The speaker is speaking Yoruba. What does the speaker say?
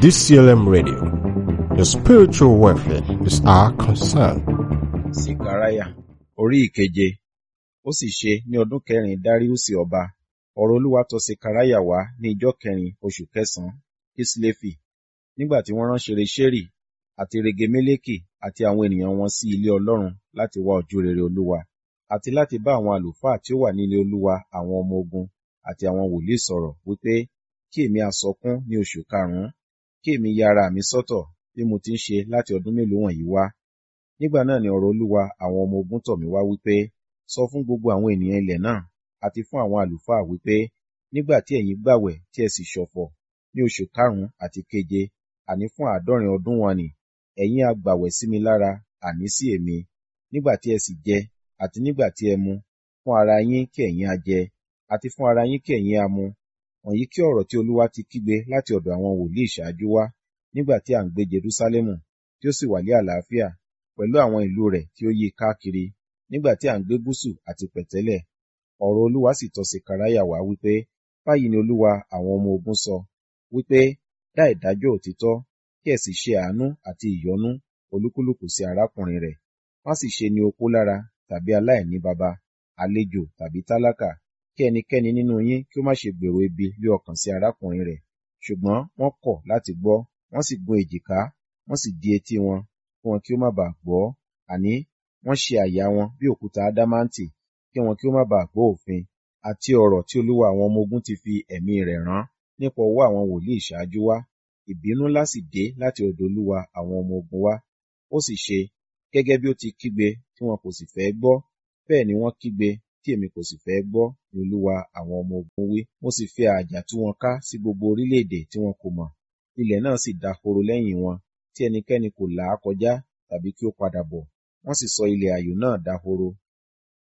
DCLM Radio. Your spiritual welfare is our concern. Sikaraya orí ìkeje ó sì ṣe ní ọdún kẹrin Dáríùsì ọba ọ̀rọ̀ Olúwa tọ̀ Sikaraya wá ní ijọ́ kẹrin oṣù kẹsànán Kislefi nígbà tí wọ́n rán Ṣereṣeri àti Regemeleki àti àwọn ènìyàn wọn sí ilé Ọlọ́run láti wá ojú rere Olúwa àti láti bá àwọn àlùfáà tí ó wà ní ilé Olúwa àwọn ọmọ ogun àti àwọn wòlíì sọ̀rọ̀ wípé kí èmi a sọkún ní oṣù karùnún kí èmi ya ara mi sọ́tọ̀ bí mo ti ń ṣe láti ọdún mélòó wọ̀nyí wá nígbà náà ni ọ̀rọ̀ Olúwa àwọn ọmọ ogun tọ̀ mí wá wípé sọ fún gbogbo àwọn ènìyàn ilẹ̀ náà àti fún àwọn àlùfáà wípé nígbà tí ẹ̀yin gbàwẹ̀ tí ẹ sì ṣọ̀fọ̀ ní oṣù karùnún àti keje àní fún àádọ́rin ọdún wọn nì ẹ̀yin a gbàwẹ̀ sí mi lára àní sí èmi nígbà tí ẹ sì jẹ àti nígbà tí ẹ mu fún ara yín kí ẹ̀yin a jẹ àti fún ara yín kí ẹ̀yin a mu wọ̀nyí kí ọ̀rọ̀ tí Olúwa ti kígbe láti ọ̀dọ̀ àwọn wòlíì ṣáájú wá nígbà tí à ń gbé Jerúsálẹ́mù tí ó sì wà ní àlàáfíà pẹ̀lú àwọn ìlú rẹ̀ tí ó yí i káàkiri nígbà tí à ń gbé gúúsù àti pẹ̀tẹ́lẹ̀ ọ̀rọ̀ Olúwa sì tọ̀ Sekaraya wá wípé báyìí ni Olúwa àwọn ọmọ ogun sọ wípé dá ìdájọ́ òtítọ́ kí ẹ sì ṣe àánú àti ìyọ́nú olúkúlùkù sí arákùnrin rẹ̀ má sì ṣe ní opó lára tàbí aláìní baba àlejò tàbí tálákà kí ẹnikẹ́ni nínú yín kí ó má ṣe gbèrò ibi lé ọkàn sí arákùnrin rẹ̀ ṣùgbọ́n wọ́n kọ̀ láti gbọ́ wọ́n sì gun èjìká wọ́n sì di etí wọn kí wọn kí ó má baà gbọ́ àní wọ́n ṣe àyà wọn bí òkúta ádámáǹtì kí wọn kí ó má baà gbọ́ òfin àti ọ̀rọ̀ tí Olúwa àwọn ọmọ ogun ti fi ẹ̀mí rẹ̀ rán nípa ọwọ́ àwọn wòlíì ṣáájú wá ìbínú ńlá sì dé láti ọ̀dọ̀ Olúwa àwọn ọmọ ogun wá ó sì ṣe gẹ́gẹ́ bí ó ti kígbe tí wọn kò sì fẹ́ gbọ́ bẹ́ẹ̀ ni wọ́n kígbe tí èmi kò sì fẹ́ gbọ́ ni Olúwa àwọn ọmọ ogun wí mo sì fi ààjà tú wọn ká sí gbogbo orílẹ̀-èdè tí wọn kò mọ̀ ilẹ̀ náà sì dahoro lẹ́yìn wọn tí ẹnikẹ́ni kò là á kọjá tàbí kí ó padà bọ̀ wọ́n sì sọ ilẹ̀ ààyò náà dahoro